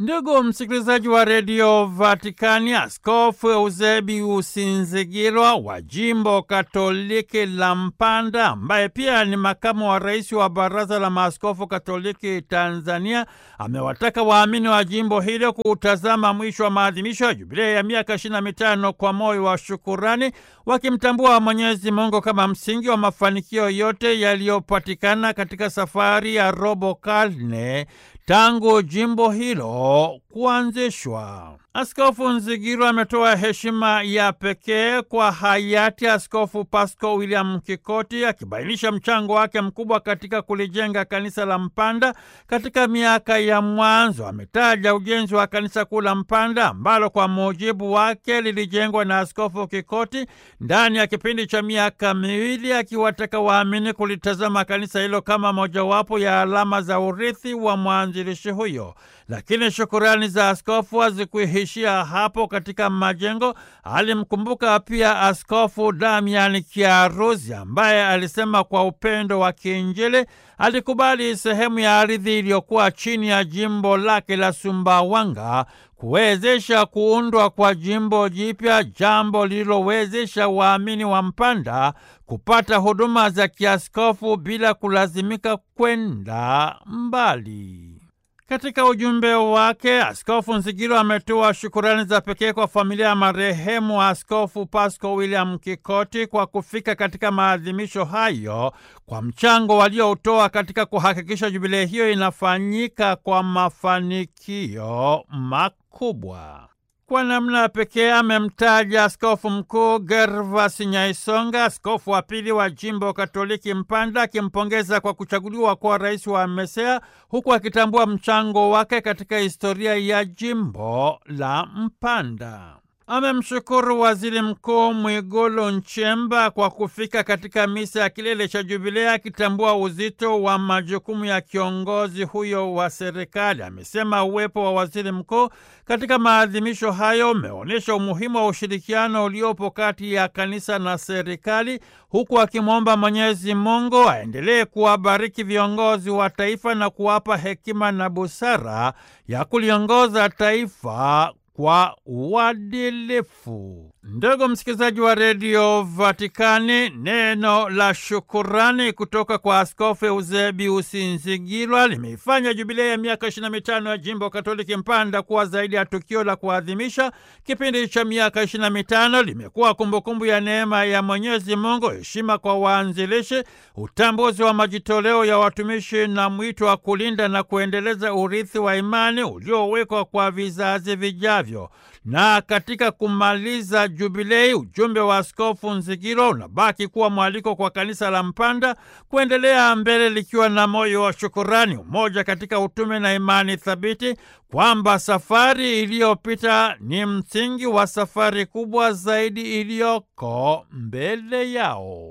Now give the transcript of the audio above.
Ndugu msikilizaji wa redio Vatikani, Askofu Eusebius Nzigilwa wa jimbo Katoliki la Mpanda, ambaye pia ni makamu wa rais wa Baraza la Maaskofu Katoliki Tanzania, amewataka waamini wa jimbo hilo kutazama mwisho wa maadhimisho ya jubilei ya miaka ishirini na mitano kwa moyo wa shukurani, wakimtambua Mwenyezi Mungu kama msingi wa mafanikio yote yaliyopatikana katika safari ya robo karne tangu jimbo hilo kuanzishwa. Askofu Nzigilwa ametoa heshima ya pekee kwa hayati Askofu Pasco William Kikoti, akibainisha mchango wake mkubwa katika kulijenga kanisa la Mpanda katika miaka ya mwanzo. Ametaja ujenzi wa kanisa kuu la Mpanda ambalo kwa mujibu wake lilijengwa na Askofu Kikoti ndani ya kipindi cha miaka miwili, akiwataka waamini kulitazama kanisa hilo kama mojawapo ya alama za urithi wa mwanzilishi huyo. Lakini shukurani za askofu hazikuishia hapo. Katika majengo alimkumbuka pia Askofu Damian Kiaruzi ambaye alisema kwa upendo wa kiinjili alikubali sehemu ya ardhi iliyokuwa chini ya jimbo lake la Sumbawanga kuwezesha kuundwa kwa jimbo jipya, jambo lililowezesha waamini wa Mpanda kupata huduma za kiaskofu bila kulazimika kwenda mbali. Katika ujumbe wake Askofu Nzigilwa ametoa shukurani za pekee kwa familia ya marehemu Askofu Pasco William Kikoti kwa kufika katika maadhimisho hayo, kwa mchango walioutoa katika kuhakikisha jubilei hiyo inafanyika kwa mafanikio makubwa. Kwa namna pekee amemtaja askofu mkuu Gervas Nyaisonga, askofu wa pili wa jimbo Katoliki Mpanda, akimpongeza kwa kuchaguliwa kuwa rais wa MESEA, huku akitambua mchango wake katika historia ya jimbo la Mpanda. Amemshukuru waziri mkuu Mwigulu Nchemba kwa kufika katika misa ya kilele cha Jubilea, akitambua uzito wa majukumu ya kiongozi huyo wa serikali. Amesema uwepo wa waziri mkuu katika maadhimisho hayo umeonyesha umuhimu wa ushirikiano uliopo kati ya kanisa na serikali, huku akimwomba Mwenyezi Mungu aendelee kuwabariki viongozi wa taifa na kuwapa hekima na busara ya kuliongoza taifa kwa uadilifu. Ndugu msikilizaji wa redio Vatikani, neno la shukurani kutoka kwa Askofu Eusebius Nzigilwa limeifanya jubilei ya miaka 25 ya jimbo Katoliki Mpanda kuwa zaidi ya tukio la kuadhimisha kipindi cha miaka 25. Limekuwa kumbukumbu ya neema ya Mwenyezi Mungu, heshima kwa waanzilishi, utambuzi wa majitoleo ya watumishi na mwito wa kulinda na kuendeleza urithi wa imani uliowekwa kwa vizazi vijavyo. Na katika kumaliza jubilei, ujumbe wa Askofu Nzigilwa unabaki kuwa mwaliko kwa kanisa la Mpanda kuendelea mbele likiwa na moyo wa shukurani, umoja katika utume na imani thabiti, kwamba safari iliyopita ni msingi wa safari kubwa zaidi iliyoko mbele yao.